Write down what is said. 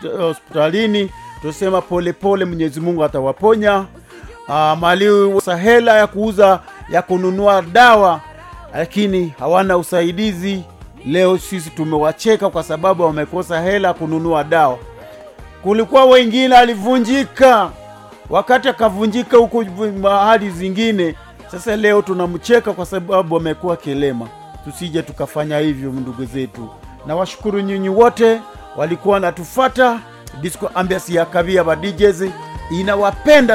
hospitalini tusema polepole mwenyezi mungu atawaponya uh, mali hela ya kuuza ya kununua dawa lakini hawana usaidizi leo sisi tumewacheka kwa sababu wamekosa hela kununua dawa kulikuwa wengine alivunjika wakati akavunjika huko mahali zingine sasa leo tunamcheka kwa sababu amekuwa kilema tusije tukafanya hivyo ndugu zetu na washukuru nyinyi wote walikuwa natufata disco ambiasi ya kavia ba DJs inawapenda